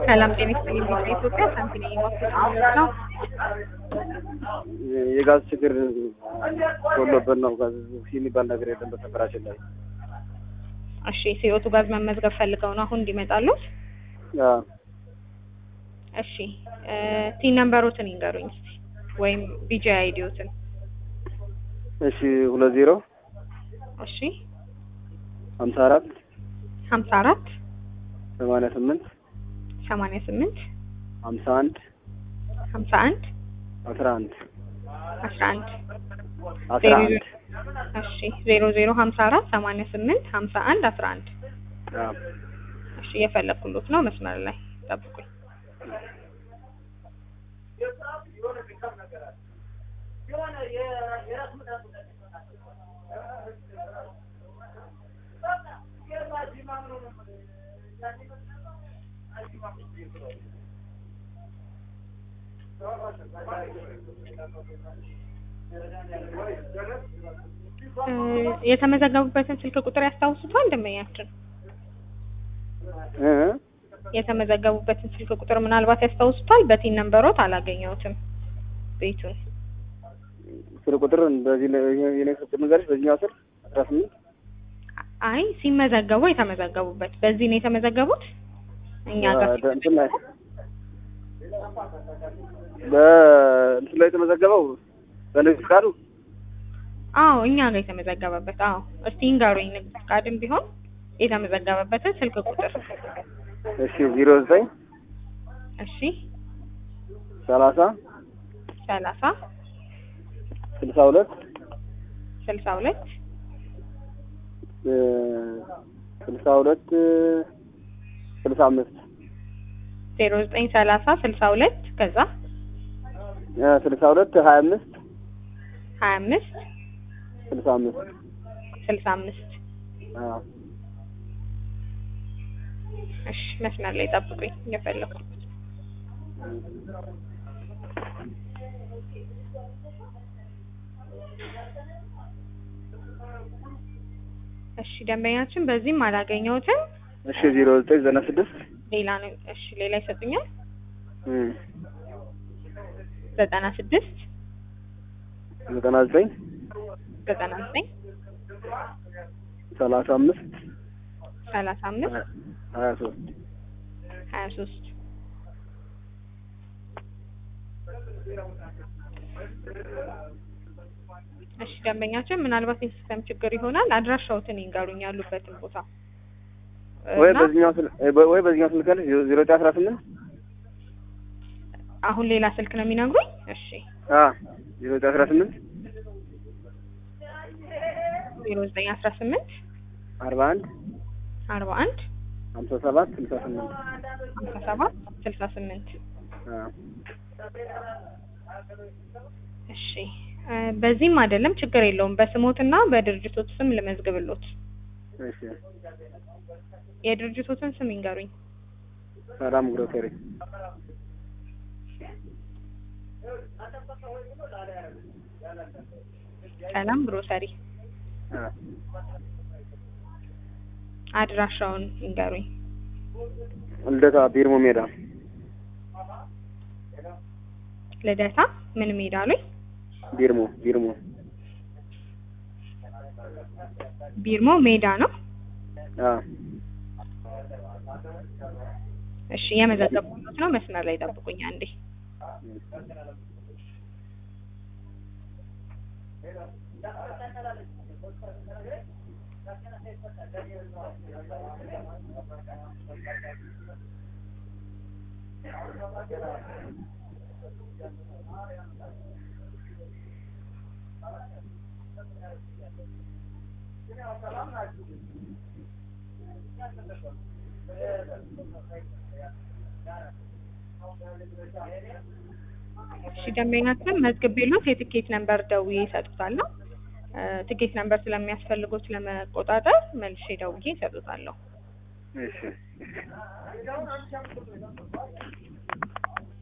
ሰላም ጤና ይስጥልኝ። በኢትዮጵያ ሳንቲም የሚወስድ ነው። የጋዝ ችግር ጎሎብን ነው። ጋዝ የሚባል ነገር የለም በሰፈራችን ላይ። እሺ ሲወጡ ጋዝ መመዝገብ ፈልገው ነው አሁን እንዲመጣሉት? አዎ። እሺ ቲን ነምበሮትን ይንገሩኝ እስቲ ወይም ቢጂ አይዲዎትን። እሺ ሁለት ዜሮ እሺ ሀምሳ አራት ሀምሳ አራት ሰማንያ ስምንት ሰማንያ ስምንት ሀምሳ አንድ ሀምሳ አንድ አስራ አንድ አስራ አንድ አስራ አንድ እሺ ዜሮ ዜሮ ሀምሳ አራት ሰማንያ ስምንት ሀምሳ አንድ አስራ አንድ አዎ። እሺ እየፈለኩሎት ነው። መስመር ላይ ጠብቁኝ። እ የተመዘገቡበትን ስልክ ቁጥር ያስታውሱታል? ደንበኛችን እ የተመዘገቡበትን ስልክ ቁጥር ምናልባት ያስታውሱታል? በቲን ነምበሮት አላገኘሁትም ቤቱን። ስልክ ቁጥር በዚህ ላይ የኔ ስልክ ንገርሽ በዚህኛው ስር አስራ ስምንት አይ ሲመዘገቡ የተመዘገቡበት በዚህ ነው የተመዘገቡት እኛ ጋር በ- እንትን ላይ በእንትን ላይ የተመዘገበው በንግድ ፍቃዱ አዎ እኛ ጋር የተመዘገበበት አዎ። እስቲ ይንገሩኝ ንግድ ፍቃድም ቢሆን የተመዘገበበትን ስልክ ቁጥር። እሺ ዜሮ ዘጠኝ እሺ ሰላሳ ሰላሳ ስልሳ ሁለት ስልሳ ሁለት እ ስልሳ ሁለት ስልሳ አምስት ዜሮ ዘጠኝ ሰላሳ ስልሳ ሁለት ከዛ እ ስልሳ ሁለት ሀያ አምስት ሀያ አምስት ስልሳ አምስት ስልሳ አምስት አዎ እሺ መስመር ላይ ጠብቁኝ እየፈለኩ እሺ ደንበኛችን በዚህም አላገኘሁትም እሺ ዜሮ ዘጠኝ ዘጠና ስድስት ሌላ ነው እሺ ሌላ ይሰጡኛል እ ዘጠና ስድስት ዘጠና ዘጠኝ ዘጠና ዘጠኝ ሰላሳ አምስት ሰላሳ አምስት ሀያ ሶስት ሀያ ሶስት እሺ ደንበኛችን ምናልባት የሲስተም ችግር ይሆናል አድራሻዎትን ይንገሩኝ ያሉበትን ቦታ ወይ እና በዚህኛው ስል ወይ በዚህኛው ስልክ አለሽ ዜሮ ዘጠኝ አስራ ስምንት አሁን ሌላ ስልክ ነው የሚነግሩኝ እሺ አ ዜሮ ዘጠኝ አስራ ስምንት ዜሮ ዘጠኝ አስራ ስምንት አርባ አንድ አርባ አንድ ሀምሳ ሰባት ስልሳ ስምንት ሀምሳ ሰባት ስልሳ ስምንት አ እሺ እ በዚህም አይደለም ችግር የለውም በስሞትና በድርጅቶት ስም ልመዝግብሎት እሺ የድርጅቶትን ስም ይንገሩኝ ሰላም ግሮሰሪ ሰላም ግሮሰሪ አ አድራሻውን ይንገሩኝ ልደታ ቢርሞ ሜዳ ልደታ ምን ሜዳ ላይ ቢርሞ ቢርሞ ቢርሞ ሜዳ ነው አ እሺ የመዘገብኩት ነው መስመር ላይ ጠብቁኝ አንዴ እሺ ደንበኛችን መዝግቤሎት የትኬት ነምበር ደውዬ ይሰጡታለሁ እ ትኬት ነምበር ስለሚያስፈልጉት ለመቆጣጠር መልሼ ደውዬ ይሰጡታለሁ እሺ